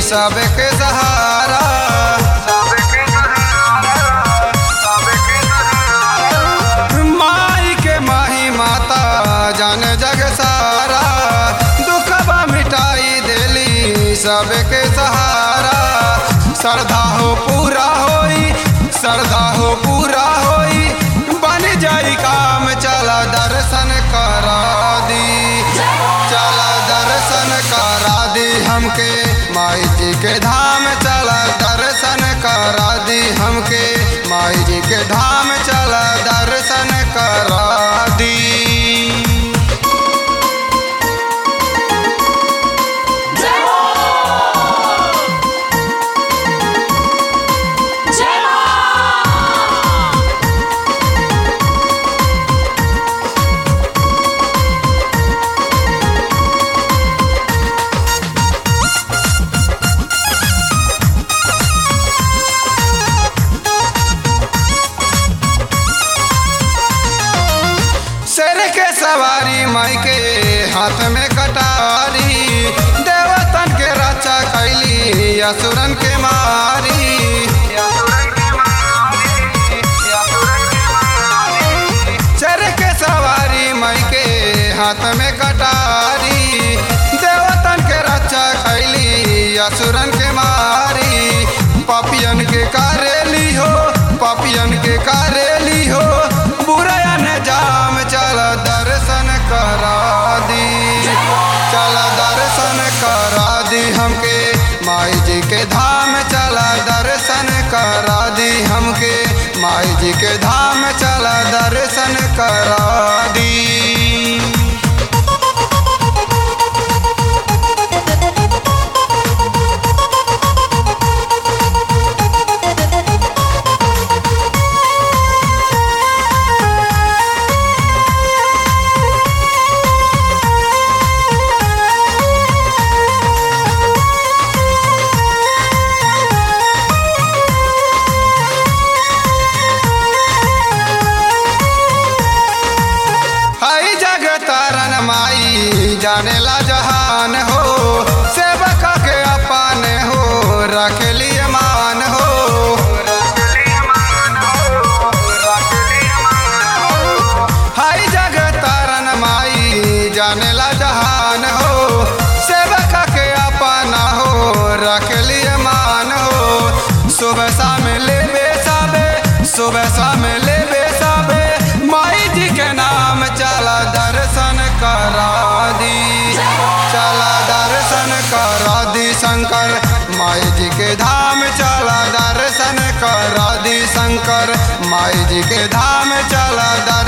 सबके सहारा माई के माही माता जान जग सारा दुखबा मिटाई देली सबके सहारा श्रद्धा हो पूरा होई श्रद्धा हो पूरा होई बन जाई काम चला दर्शन करा दी चला दर्शन करा दी हमके माई जी के धाम चला दर्शन करा दी हमके माई जी के धाम चला दर्शन करा दी शेर के सवारी माई के हाथ में कटारी देवतन के रक्षा कैली असुरन के मारी शेर के सवारी माई के हाथ में कटारी देवतन के रक्षा कैली असुरन के मारी पपियन के करेली हो पपियन के करेली हो बुराया ने जाम चल दर्शन करा दी चल दर्शन करा दी हमके माई जी के धाम चला दर्शन करा दी हमके माई जी के धाम चला दर्शन करा दी हई जग तारन माई जानेला जहान हो सेवक के अपन हो रख लिए मान हो हई जग तारन माई जानेला जहान हो सेवक के अपन हो रख लिए मान हो सुबह शाम लेबे साबे सुबह शाम लेबे साबे माई जी के नाम चला दर्शन करा दी चला दर्शन करा दी शंकर माई जी के धाम चला दर्शन करा दी शंकर माई जी के धाम चला